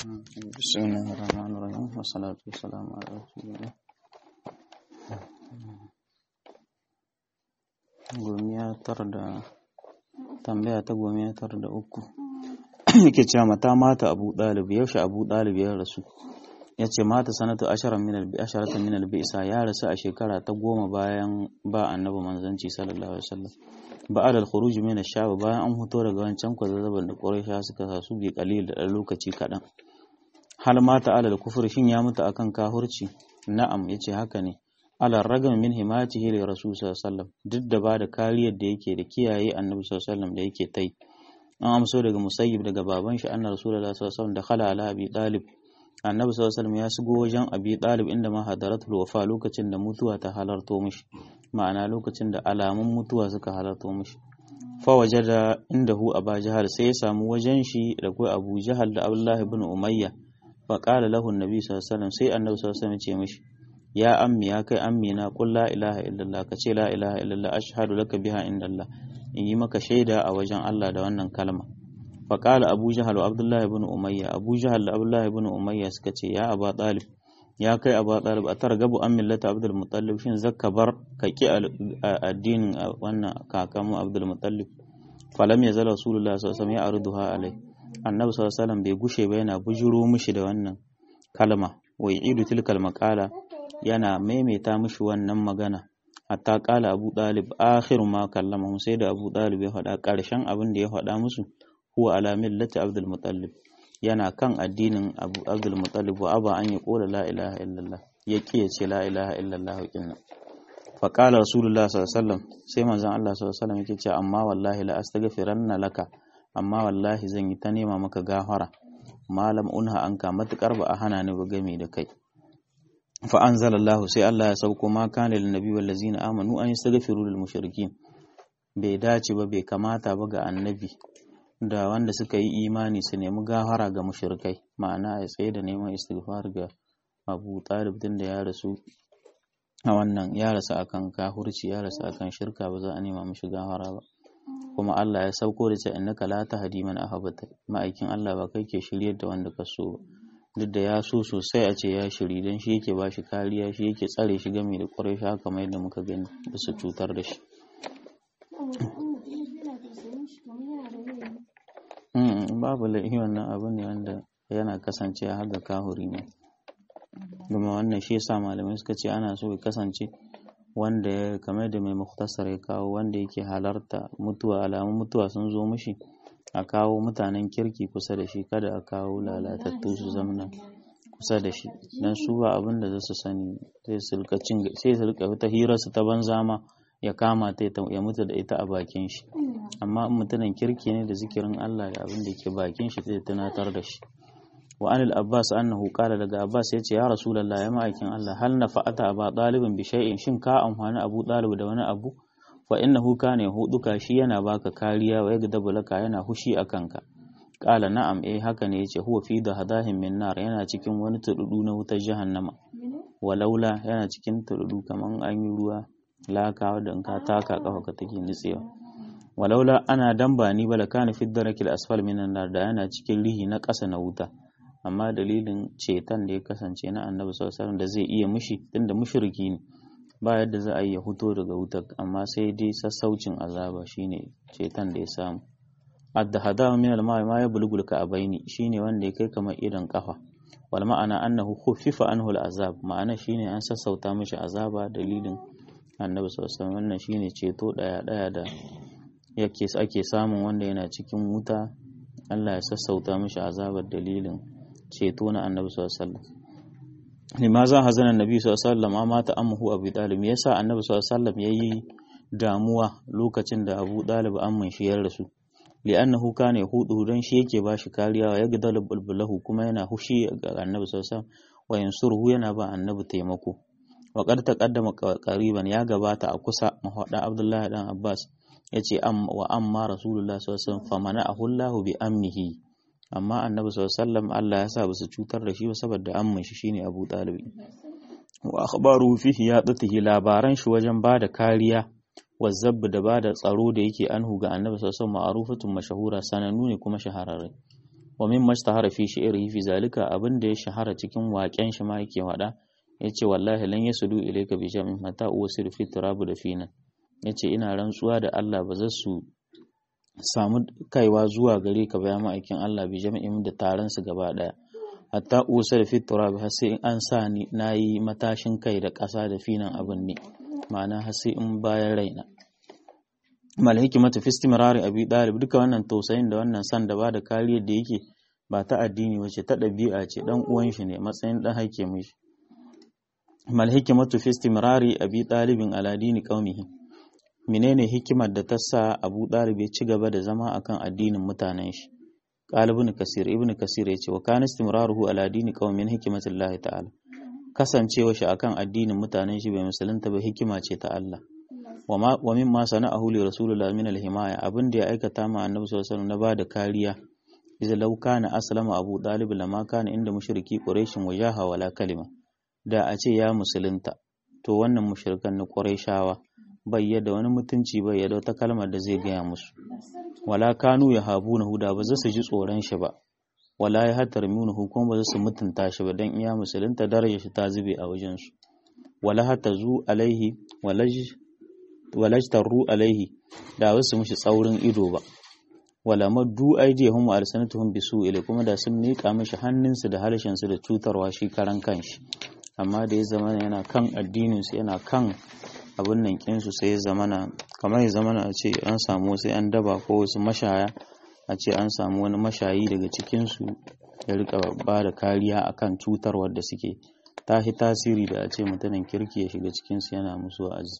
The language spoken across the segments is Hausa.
بسم الله الرحمن الرحيم والصلاة والسلام على رسول الله gomiya tar da tambaya ta gomiya tar da uku yake cewa mata mata abu ɗalib yaushe abu ɗalib ya rasu ya ce mata sanatu asharan min albi asharatan min albi isa ya rasu a shekara ta goma bayan ba annabi manzanci sallallahu alaihi wasallam ba'ad al-khuruj min ash-shab bayan an fito daga wancan kwazazzaban da quraisha suka sa su bi qalil da lokaci kadan hal mata ala al-kufr shin ya mutu akan kahurci na'am yace haka ne ala ragam min himatihi li rasul sallallahu alaihi wasallam duk da ba da kariyar da yake da kiyaye annabi sallallahu alaihi wasallam da yake tai an amso daga musayyib daga baban shi annabi rasulullahi sallallahu alaihi wasallam da khala ala abi talib annabi sallallahu alaihi wasallam ya shigo wajen abi talib inda ma hadaratul wafa lokacin da mutuwa ta halarto mishi ma'ana lokacin da alamun mutuwa suka halarto mishi fa wajada indahu aba jahal sai ya samu wajen shi da kai abu jahal da abdullah ibn umayya fa qala lahu annabi sallallahu alaihi wasallam sai annabi sallallahu alaihi wasallam ya ce mishi ya ammi ya kai ammi na qul la ilaha illallah ka ce la ilaha illallah ashhadu laka biha indallah in yi maka shaida a wajen Allah da wannan kalma fa qala abu jahal wa abdullah ibn umayya abu jahal da abdullah ibn umayya suka ce ya aba talib ya kai abu talib a targabu an millata abdul mutallib shin zakka bar ka ki addinin wannan kakamu abdul mutallib falam ya zala rasulullah sallallahu alaihi wasallam ya arduha alai annabi sallallahu alaihi wasallam bai gushe ba yana bujuro mishi da wannan kalma wai idu tilkal maqala yana maimaita mishi wannan magana hatta kala abu dalib akhiru ma kallama sai da abu dalib ya faɗa ƙarshen abin da ya faɗa musu huwa ala millati abdul mutallib yana kan addinin abu abdul mutallib wa aba an yaqula la ilaha illallah ya ya ce la ilaha illallah kinna fa qala rasulullah sallallahu alaihi wasallam sai manzon Allah sallallahu alaihi wasallam yake cewa amma wallahi la astaghfiranna laka amma wallahi zan yi ta nema maka gafara malam unha anka matukar ba a hana ni ba game da kai fa anzalallahu sai Allah ya sauko ma kana lin nabi wal ladzina amanu an yastaghfiru lil mushrikin bai dace ba bai kamata ba ga annabi da wanda suka yi imani su nemi gafara ga mushrikai ma'ana ya tsaye da neman istighfar ga Abu Talib din da ya rasu a wannan ya rasu akan kafirci ya rasu akan shirka ba za a nema mishi gafara ba kuma Allah ya sauko da cewa innaka la tahdi man ahbabta ma'aikin Allah ba kai ke shiryar da wanda ka so duk da ya so sosai a ce ya shiri dan shi yake ba shi kariya shi yake tsare shi game da ƙwarai shi haka mai da muka gani da su cutar da shi babu laifi wannan abu ne wanda yana kasance a haga kahuri ne kuma wannan shi yasa malamai suka ce ana so ya kasance wanda ya kamar da mai muktasar ya kawo wanda yake halarta mutuwa alamun mutuwa sun zo mishi a kawo mutanen kirki kusa da shi kada a kawo lalatattu su zamana kusa da shi dan su ba abin da za su sani sai su rika cin sai su rika ta hirar su ta banza ma ya kama ta ya mutu da ita a bakin shi amma in mutumin kirki ne da zikirin Allah da abin da ke bakin shi zai tunatar da shi wa anil abbas annahu qala daga abbas yace ya rasulullah ya ma'aikin Allah hal nafa'ata aba dalibin bi shay'in shin ka amfani abu dalib da wani abu fa innahu kana yahuduka shi yana baka kariya wa yagdabu laka yana hushi akan ka qala na'am eh haka ne yace huwa fi dahadahin min nar yana cikin wani tududu na wutar jahannama walaula yana cikin tududu kaman an yi ruwa laka da in ka taka kafa ka take nitsewa walaula ana damba ni bala kana fi darakil asfal minan nar da yana cikin rihi na ƙasa na wuta amma dalilin ceton da ya kasance na annabi sallallahu da zai iya mushi tunda mushriki ne ba yadda za a yi ya fito daga wutar amma sai dai sassaucin azaba shine ceton da ya samu addahada min al-ma'i ma yablughul ka'abaini shine wanda ya kai kamar idan kafa wal ma'ana annahu khuffifa anhu al-azab ma'ana shine an sassauta mishi azaba dalilin annabi sallallahu wannan shine ceto daya daya da yake ake samun wanda yana cikin wuta Allah ya sassauta mishi azabar dalilin ceto na annabi sallallahu alaihi wasallam limaza hazana annabi sallallahu alaihi wasallam amma ta amhu abu dalib me yasa annabi sallallahu alaihi wasallam yayi damuwa lokacin da abu dalib amman shi ya rasu li'annahu kana yahudu dan shi yake bashi kariya wa yagdal bulbulahu kuma yana hushi ga annabi sallallahu alaihi wasallam wa yansuruhu yana ba annabi taimako wa qad taqaddama qariban ya gabata a kusa mahada abdullahi dan abbas yace am wa amma rasulullah sallallahu alaihi wasallam famana'ahu allah bi ammihi amma annabi sallallahu Allah ya sa basu cutar da shi ba saboda amman shi shine Abu Talib wa akhbaru fihi ya tsatihi labaran shi wajen bada kariya wa zabb da bada tsaro da yake anhu ga annabi sallallahu alaihi wasallam ma'rufatun mashahura sanannu ne kuma shahararre wa min mashtahara fi shi'rihi fi zalika abin da ya shahara cikin waƙen shi ma yake wada yace wallahi lan yasudu ilayka bi jam'in mata uwasir fi turabu da finan yace ina rantsuwa da Allah ba za su samu kaiwa zuwa gare ka bayan ma'aikin Allah bi jam'in da taron su gaba daya hatta usar fi turabi har sai in an sa ni nayi matashin kai da ƙasa da finan abin ne ma'ana har sai in bayan raina mal hikimatu fi istimrari abi dalib duka wannan tausayin da wannan san da ba da kariyar da yake ba ta addini wace ta ɗabi'a ce dan uwan shi ne matsayin dan haike mishi mal hikimatu fi istimrari abi dalibin ala dini qaumihi menene hikimar da ta sa abu dalib ya ci gaba da zama akan addinin mutanen shi qala ibn kasir ibn kasir yace wa kana istimraruhu ala dini qaumin hikmatullahi ta'ala kasancewa shi akan addinin mutanen shi bai musulunta ba hikima ce ta Allah wa mimma sana'ahu li rasulullah min al-himaya abin da ya aikata ma annabi sallallahu alaihi wasallam na bada kariya idza law kana aslama abu dalib lama kana inda mushriki quraish wajaha wala kalima da a ce ya musulunta to wannan mushrikan na quraishawa bai yadda wani mutunci bai yadda wata kalmar da zai gaya musu wala kanu ya habuna huda ba za su ji tsoron shi ba wala ya hatar minu hukum ba za su mutunta shi ba dan iya musulunta darajar shi ta zube a wajen su wala hatazu alaihi walaj walajtaru alaihi da wasu mushi tsaurin ido ba wala maddu aidihum wa alsanatuhum bisu ila kuma da sun mika mishi hannunsu da harshen su da cutarwa shi karan kanshi amma da ya zama yana kan addinin su yana kan abin nan kinsu sai ya zamana kamar ya zamana a ce an samu sai an daba ko wasu mashaya a ce an samu wani mashayi daga cikinsu ya rika ba da kariya akan cutarwar da suke tahi tasiri da a ce mutanen kirki ya shiga cikinsu yana musu wa'azi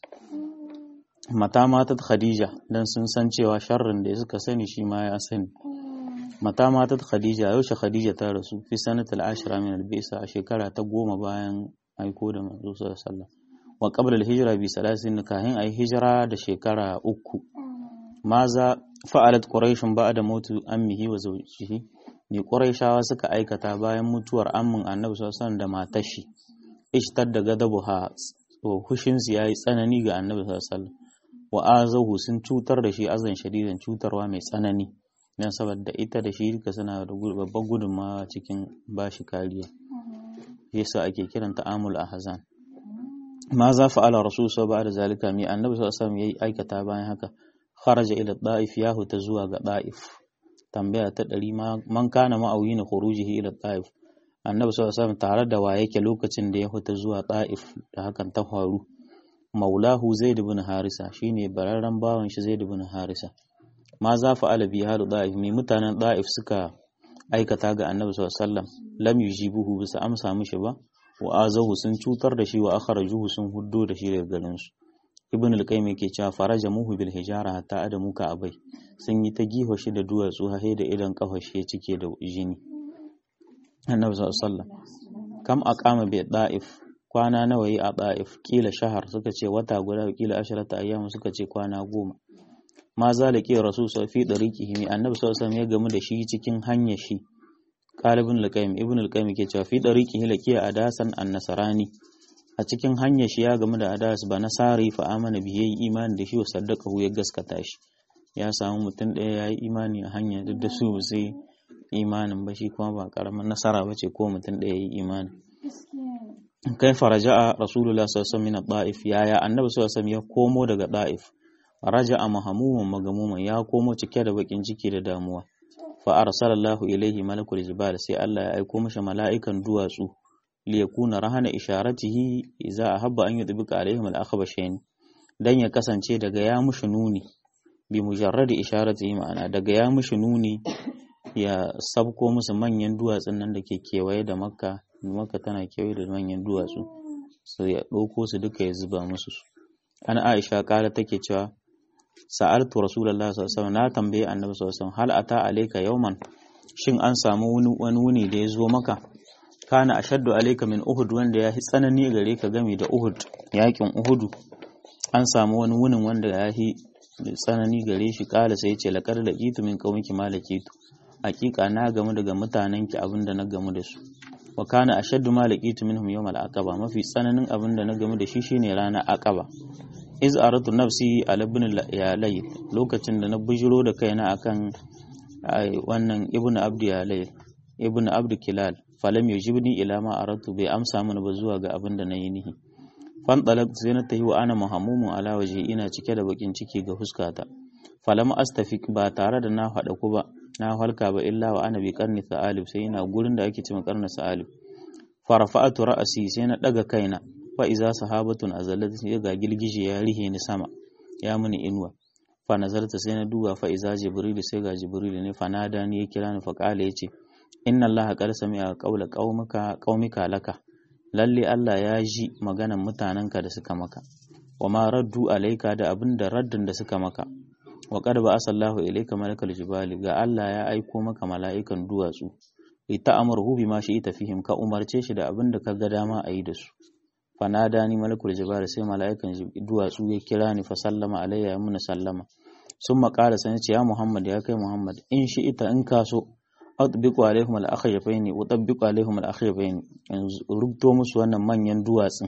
mata matat khadija dan sun san cewa sharrin da suka sani shi ma ya sani mata matat khadija yaushe khadija ta rasu fi sanatul ashira min al-bisa a shekara ta goma bayan aiko da manzo sallallahu alaihi wasallam wa qabla al-hijra bi salasin kahin ay hijra da shekara uku maza fa'alat quraish ba'da mautu ammihi wa zawjihi ne quraishawa suka aikata bayan mutuwar ammin annabi sallallahu alaihi wasallam da matar shi ishtadda gadabuha wa hushin su yayi tsanani ga annabi sallallahu alaihi wasallam wa azahu sun cutar da shi azan shadidan cutarwa mai tsanani dan saboda ita da shi duka suna da babban gudunmawa cikin bashi kariya yasa ake kiranta amul ahzan ma za fa'ala rasul sau ba da zalika mai annabi sau sam ya yi aikata bayan haka kharaja ila da'if ya huta zuwa ga da'if tambaya ta ɗari man kana ma'auyi na khurujihi ila da'if annabi sau sam tare da wa yake lokacin da ya huta zuwa da'if da hakan ta faru maulahu zaid ibn harisa shine bararren bawan shi zaid ibn harisa ma za fa'ala bi halu da'if mai mutanen da'if suka aikata ga annabi sau sallam lam yujibuhu bisa amsa mishi ba wa azahu sun cutar da shi wa akhrajuhu sun huddo da shi daga garin su ibn al-qayyim yake cewa faraja muhu bil hijara hatta adamu ka abai sun yi ta giho shi da duwatsu hahe da idan kafa shi cike da jini annabi sallallahu alaihi wasallam kam aqama bi da'if kwana nawa yi a da'if kila shahar suka ce wata guda kila asharata ayyam suka ce kwana goma ma zalike rasul fi dariqihi annabi sallallahu alaihi wasallam ya gamu da shi cikin hanyar shi Qalibin al-Qayyim Ibn al-Qayyim ke cewa fi dariqihi laqiya adasan an-nasrani a cikin hanyar shi ya gamu da adas ba nasari fa amana bi yayi imani da shi wa saddaqahu ya gaskata shi ya samu mutum ɗaya yayi imani a hanya duk da su sai imanin ba shi kuma ba karamin nasara ba ce ko mutum ɗaya yayi imani kai faraja'a rasulullah sallallahu alaihi wasallam min da'if yaya annabi sallallahu alaihi wasallam ya komo daga da'if raja'a mahamuman magamuman ya komo cike da bakin ciki da damuwa fa arsalallahu ilaihi malakul jibal sai Allah ya aiko masa mala'ikan duwatsu li yakuna rahana isharatihi idza ahabba an yudbika alaihim al-akhbashain dan ya kasance daga ya mushi nuni bi mujarradi isharatihi ma'ana daga ya mushi nuni ya sabko musu manyan duwatsun nan da ke kewaye da makka makka tana kewaye da manyan duwatsu sai ya ɗauko su duka ya zuba musu su ana aisha kala take cewa sa'altu rasulullah sallallahu alaihi wasallam na tambaye annabi sallallahu alaihi wasallam hal ata alayka yawman shin an samu wani wuni da ya zo maka kana ashaddu alayka min uhud wanda ya tsanani gare ka game da uhud yakin uhudu an samu wani wunin wanda ya yi tsanani gare shi kala sai ce laqad laqitu min qaumiki ma laqitu hakika na gamu daga mutanenki abinda na gamu da su wa kana ashaddu ma laqitu minhum yawm al-aqaba mafi tsananin abinda na gamu da shi shine ranar aqaba iz aratu nafsi ala ibn layth lokacin da na bujiro da kaina akan wannan ibnu abdi alai ibnu abdu kilal falam yujibni ila ma aratu bai amsa mini ba zuwa ga abin da nayi nihi fan talab sai na tahi wa ana muhammumun ala waje ina cike da bakin ciki ga huskata falam astafik ba tare da na faɗa ku ba na halka ba illa wa ana bi karni sa'alib sai ina gurin da ake cewa karni sa'alib farafa'atu ra'asi sai na daga kaina fa iza sahabatun azalat sai ga gilgije ya rihe ni sama ya muni inuwa fa nazarta sai na duba fa iza jibril sai ga jibril ne fa nada ni ya kira ni fa kala yace inna Allah qad sami'a qawla qaumika qaumika laka lalle Allah ya ji maganan mutanenka da suka maka wa ma raddu alaika da abin da raddin da suka maka wa qad ba'asa Allahu ilayka malakal jibali ga Allah ya aiko maka mala'ikan duwatsu li ta'amuru bima ita fihim ka umarce shi da abin da ka ga dama a yi da su fa nadani malakul jibali sai mala'ikan duwatsu ya kira ni fa sallama alayya ya muna sallama sun maƙala sai ce ya Muhammad ya kai Muhammad in shi ita in ka so atbiqu alaihim al-akhyafaini utabbiqu alaihim al-akhyafaini rubuto musu wannan manyan duwatsun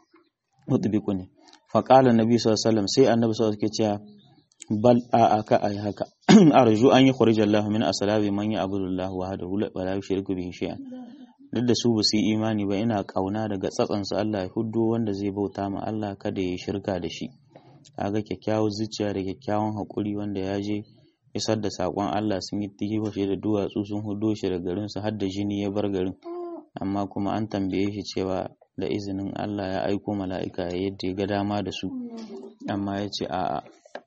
utbiqu ne fa qala annabi sallallahu alaihi wasallam sai annabi sallallahu alaihi wasallam ke bal a aka ay haka arju an yukhrij Allah min aslabi man ya'budu Allah wahdahu wa la yushriku bihi shay'an duk da su ba su yi imani ba ina kauna daga tsatsan su Allah ya huddo wanda zai bauta ma Allah kada ya shirka da shi kaga kyakkyawar zuciya da kyakkyawan hakuri wanda ya je isar da saƙon Allah sun yi shi da duwatsu sun hudo shi da garin su har da jini ya bar garin amma kuma an tambaye shi cewa da izinin Allah ya aiko mala'ika yadda ya ga dama da su amma ya ce a'a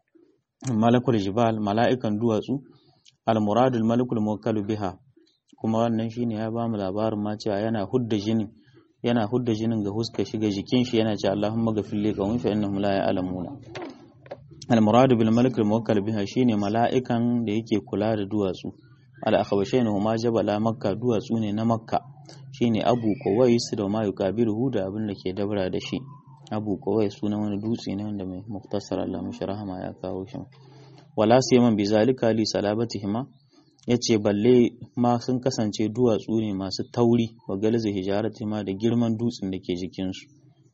malakul jibal mala'ikan duwatsu al-muradul malakul muwakkalu biha kuma wannan shine ya ba mu labarin ma cewa yana hudda jinin yana hudda jinin ga huska shi ga jikin shi yana cewa Allahumma ghafir li qawmi fa innahum la ya'lamuna al-muradu bil malik al-muwakkal biha shine mala'ikan da yake kula da duwatsu al-akhbashain huma jabala makka duwatsu ne na makka shine abu qawais da ma yukabiruhu da abin da ke dabra da shi abu qawais sunan wani dutse ne wanda mai muktasar Allah mishi rahama ya kawo shi wala siyaman bi zalika li salabatihima yace balle ma sun kasance duwatsu ne masu tauri wa galzi hijaratihima da girman dutsen da ke jikinsu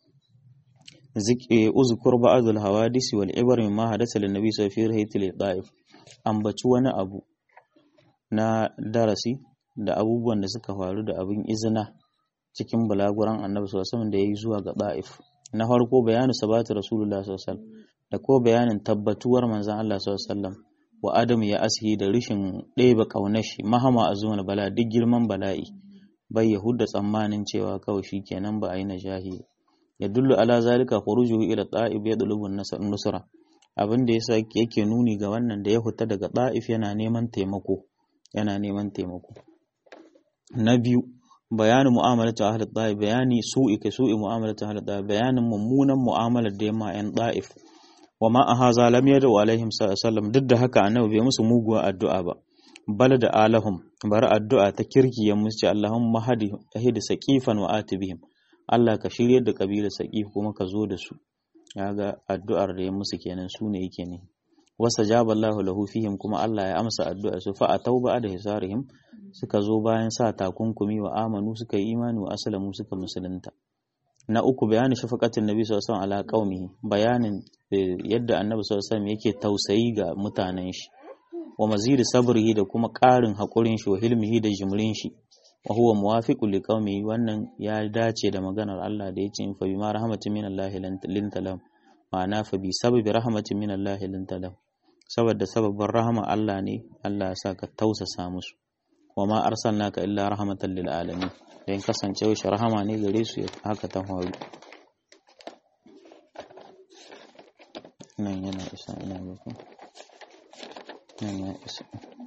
uzkur ba'dul hawadisi wal ibar mimma hadatha lin nabi sallallahu alaihi wasallam da'if ambaci wani abu na darasi da abubuwan da suka faru da abin izina cikin bulaguran annabi sallallahu alaihi wasallam da yayi zuwa ga da'if na farko bayanu sabatu rasulullah sallallahu alaihi wasallam da ko bayanin tabbatuwar manzon Allah sallallahu alaihi wasallam wa adamu ya asihi da rishin ɗeba ƙaunar shi mahama a zuwa bala duk girman bala'i bai yahudda tsammanin cewa kawai shi kenan ba a yi najahi ya dullu ala zalika khurujuhu ila ta'ib ya dulubu nusra abin da yasa yake nuni ga wannan da ya huta daga ta'if yana neman taimako yana neman taimako na biyu bayanin mu'amalatu ahli ta'if bayani su'i ka su'i mu'amalatu ahli ta'if bayanin mummunan mu'amalar da yamma yan ta'if wa ma ahaza lam yadu alaihim sallam duk da haka annabi bai musu muguwa addu'a ba bal da alahum bari addu'a ta kirki ya musu Allahumma hadi ahidi saqifan wa atibihim Allah ka shiryar da kabilar saqif kuma ka zo da su ga addu'ar da ya musu kenan su ne yake ne wasa jaba Allahu lahu fihim kuma Allah ya amsa addu'a su fa atauba da hisarihim suka zo bayan sa takunkumi wa amanu suka yi imani wa aslamu suka musulunta na uku bayanin shafaqatin nabi sallallahu alaihi wasallam ala qaumihi bayanin yadda annabi sallallahu alaihi wasallam yake tausayi ga mutanen shi wa mazidi sabrihi da kuma ƙarin haƙurin shi wa hilmihi da jimrin shi wa huwa muwafiqu li qaumihi wannan ya dace da maganar Allah da yace fa bima rahmatin min Allah linta lahum ma'ana fa bi sababi rahmatin min Allah linta lahum saboda sababin rahama Allah ne Allah ya sa ka tausasa musu wa ma arsalnaka illa rahmatan lil alamin dan kasancewa shi rahama ne gare su haka ta faru nan yana isa ina ga nan ya isa